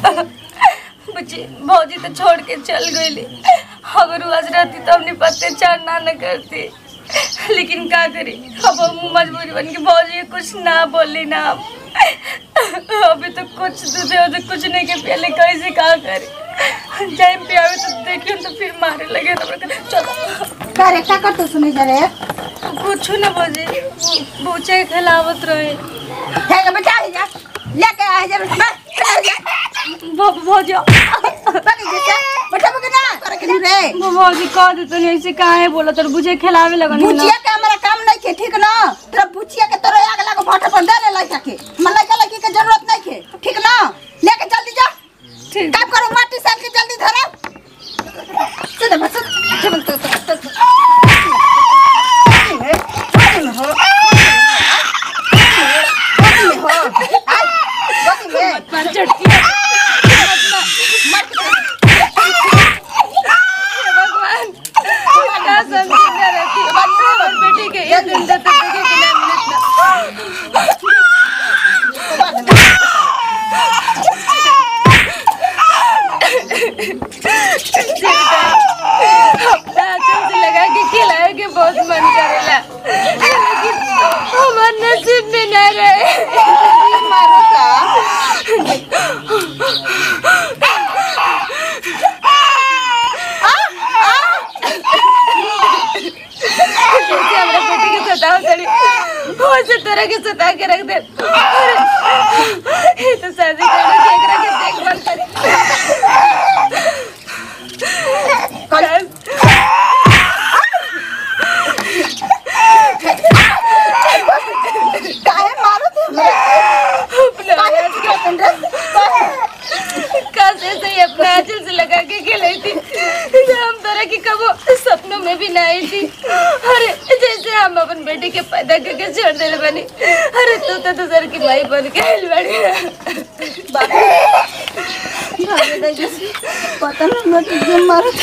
बच्चे भौजी तो छोड़ के चल गई अगर वो आज रहती तो हमने पत्ते चार ना न करती लेकिन का करी अब हम मजबूरी बन के भौजी के कुछ ना बोली ना हम अभी तो कुछ दूधे हो तो कुछ नहीं के पहले कैसे का करे जाए पियावे तो देखियो तो फिर मारे लगे तो चलो का रे का करतो सुनी जा रे कुछ ना भौजी बूचे खिलावत रहे हे के बचा जा लेके आ जा बस भौ- भौजी बनी जा बचा बगे ना करे के रे भौजी कह देते नहीं ऐसे काहे है बोला तो बुझे खिलावे लगन बुचिया के हमारा काम नहीं के ठीक ना तेरा बुचिया के तोरे आग लागो भाटा पर डाले लइका के मन लइका लइकी के जरूरत नहीं के ठीक ना लेके जल्दी जा ठीक काम करो माटी साल के जल्दी धरो सीधे बस चल तो तो तो पर चटकी भगवान क्या समझी ना रहती और बेटी के एक दिन तक देखे कि ना मिलत ना अपना आंचल से लगा के खिलाए के बहुत मन करेला लेकिन हमार नसीब में ना रहे जैसे हमरा बेटी के सताव करी वैसे तरह के सता के रख दे अरे, ये तो शादी करने के एकरा के देखभाल करी काहे मारो तू अपना काहे करतन रे कैसे से ही अपने आंचल से लगा के खिलाई थी जो हम तरह की कबो सपनों में भी ना आई थी अरे जैसे हम अपन बेटी के पैदा करके छोड़ दे बनी अरे तू तो दूसर की माई बन के आइल बड़ी भागे दे जैसे पता ना मैं तुझे मारो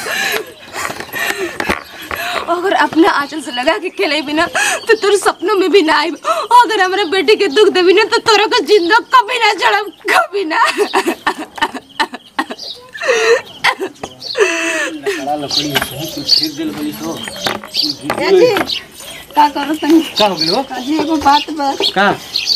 अगर अपने आंचल से लगा के खेले बिना तो तोर सपनों में भी ना आई अगर हमारे बेटी के दुख देवी ना तो तोरा को जिंदा कभी ना चढ़ब कभी ना बड़ा लकड़ी है कुछ फेंक देल बली सो जी का करो तनी का हो गेलो जी एगो बात बा का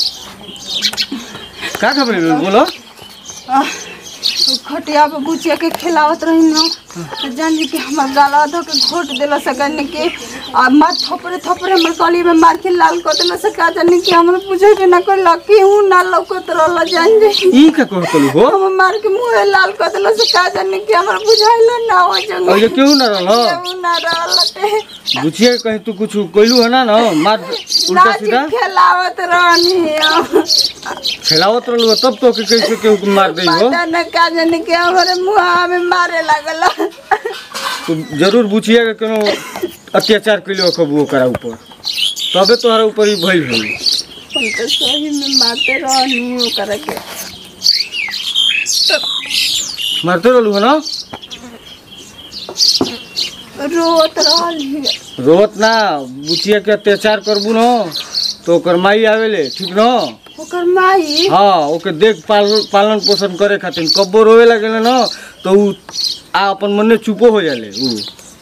का खबर है बोलो आह, उ खटिया पे बुचिया के खिलावत रही न तो जान जी के हमर गाला धो के घोट देला सकन के आ मार थोपरे थोपरे हमर कली में मार के लाल कर देला सका जान के हमर पूछे के ना कोई लकी हूं ना लौकत रहला जान जी ई का कहो तलु हो हम मार के मुंह लाल कर देला सका जान के हमर बुझाइल ना हो जंग और ये क्यों न रहलो केहू ना रहलते बुझिए कहीं तू कुछ कोइलू है ना ना मार उल्टा नाची सीधा खिलावत रहनी खेलावत रहलू तब तो के कैसे केहू के मार दई हो पता न का जान के हमरे मुंह में मारे लागला तू जरूर बुझिए के कोनो अत्याचार कइलो कबू ओकरा ऊपर तबे तोहरा ऊपर ही भइल होई हम तो सही में मारते रहनी ओकरा के मारते रहलू है ना रोत रहली रोवत ना बुचिया के अत्याचार करबू न तो ओकर माई आवेले ठीक न ओकर माई हाँ ओके देख पाल पालन पोषण करे खातिर कब्बो रोवे लगेले न तो उ आ अपन मने चुपो हो जाले उ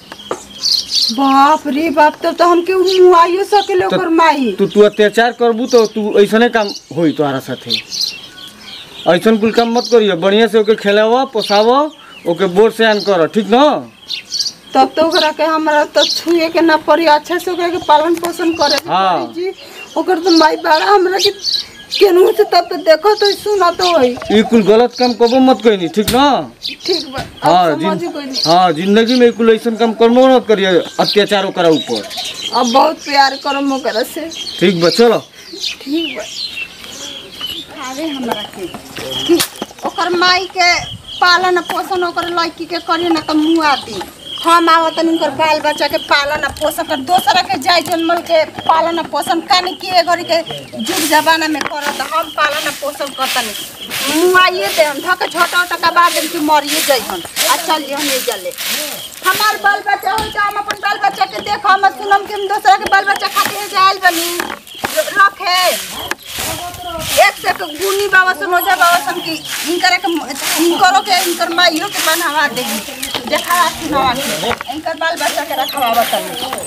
बाप रे बाप तब तो हमके मुंह आइयो सकेले तो- ओकर माई तू तू अत्याचार करबू तो तू ऐसने काम होई तोहरा साथे ऐसन कुल काम मत करियो बढ़िया से ओके खेलाव पोसाव ओके बोर से आन कर ठीक न तब तो ओकरा के हमरा तो छुए के ना पड़ी अच्छा से ओकरा के पालन पोषण करे के हाँ। पड़ी जी ओकर तो माई बड़ा हमरा के केनहू से तब तो देखो तो सुना तो होई ई कुल गलत काम कबो मत कइनी ठीक न ठीक बा हाँ अब समझ जिन गइली हाँ जिंदगी में ई कुल ऐसन काम करबो मत करिए अत्याचार ओकरा ऊपर अब बहुत प्यार करम ओकरा से ठीक बा चलो ठीक बा अरे हमरा के कि ओकर माई के पालन पोषण ओकर लड़की के करिए ना तो मुँह आती हम आवत उनकर बाल बच्चा के पालन पोषण कर दोसरा के जाय जन्मल के पालन पोषण कानी के घड़ी के जुग जमाना में करत हम पालन पोषण करतनी मुँह आइए दे हम धक छोटा छोटा का बाद कि मरिए जइहन आ चल जइहन नहीं जले हमार बाल बच्चा हो जा हम अपन बाल बच्चा के देख हम सुनम कि हम दोसरा के बाल बच्चा खातिर जायल बनी रखे एक से एक गुनी बाबा सन ओझा बाबा सन की इनकर के इनकरो के इनकर माइयो के बनवा देगी देखा सुनावा के इनकर बाल बच्चा के रखवा बताओ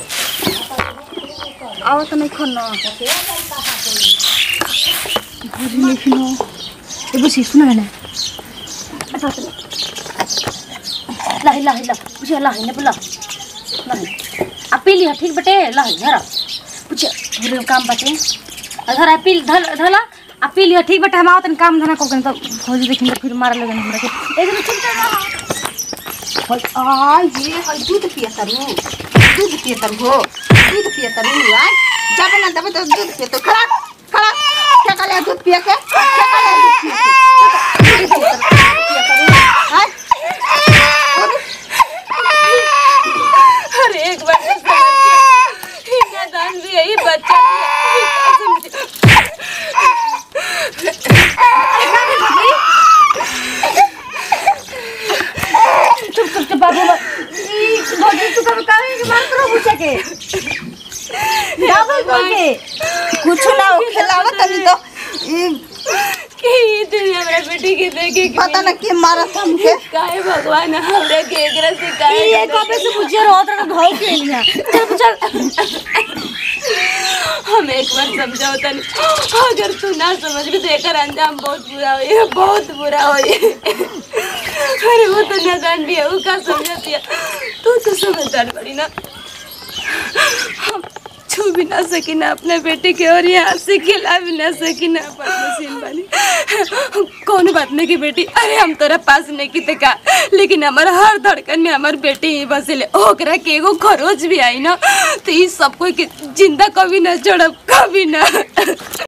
आओ तो नहीं खोना ए बुझी सुन न लाहि लाहि ला बुझे लाहि ने बोला लाहि आ पी लिया ठीक बटे लाहि धरा बुझे पूरे काम बटे आ धरा पी धल धला आ पी लिया ठीक बटे हम आवतन काम धना को तो फौजी देखिन तो फिर मार लगन हमरा के एक दिन चुप रहा आ ये हई दूध पिया तरू दूध पिया तरू हो दूध पिया तरू आज जब ना तब तो दूध पिया तो खड़ा खड़ा क्या करे दूध पिया के क्या करे दूध पिया के दूध पिया तरू, दूध पिया तरू आज अरे एक बार तो समझ के इनका दान भी यही बच्चा भी है। चुप चुप चुप बाबू ई भौजी तू कभी काहे के मार करो पूछे के डबल बोल के कुछ ना हो खिलावा तनी तो ये कि ये दुनिया मेरा बेटी के देखे कि पता ना के मारत हमके काहे भगवान हमरा के एकरा से काहे ये कबे से पूछे रोत रहा भाव के लिया चल चल हम एक बार समझाओ तनी अगर तू ना समझ भी तो एकर अंजाम बहुत बुरा होई बहुत बुरा होई अरे वो तो नादान भी है वो का समझती है तू तो समझदार बड़ी ना हम छू भी ना सकी ना अपने बेटे के और यहाँ से खिला भी ना सकी ना अपन मशीन बनी कौन बात नहीं की बेटी अरे हम तोरा पास नहीं की का लेकिन हमारा हर धड़कन में हमार बेटी ही बसेले ओकरा के एगो खरोच भी आई ना तो ई सब कोई के जिंदा कभी ना छोड़ब कभी ना